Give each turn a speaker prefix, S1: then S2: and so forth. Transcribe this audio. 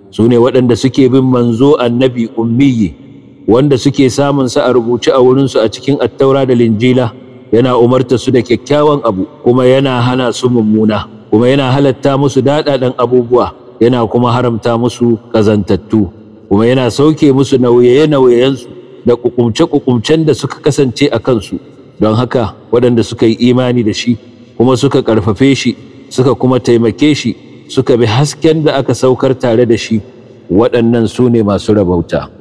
S1: su ne waɗanda suke bin manzo annabi ummiyi wanda suke samun sa a rubuce a wurinsu a cikin attaura da linjila yana umarta su da kyakkyawan abu kuma yana hana su mummuna kuma yana halatta musu daɗaɗen abubuwa yana kuma haramta musu ƙazantattu kuma yana sauke musu nauye-nauyensu da ƙuƙumce-ƙuƙumcen da suka kasance a kansu don haka waɗanda suka yi imani da shi kuma suka ƙarfafe shi suka kuma taimake shi suka bi hasken da aka saukar tare da shi waɗannan su ne masu rabauta.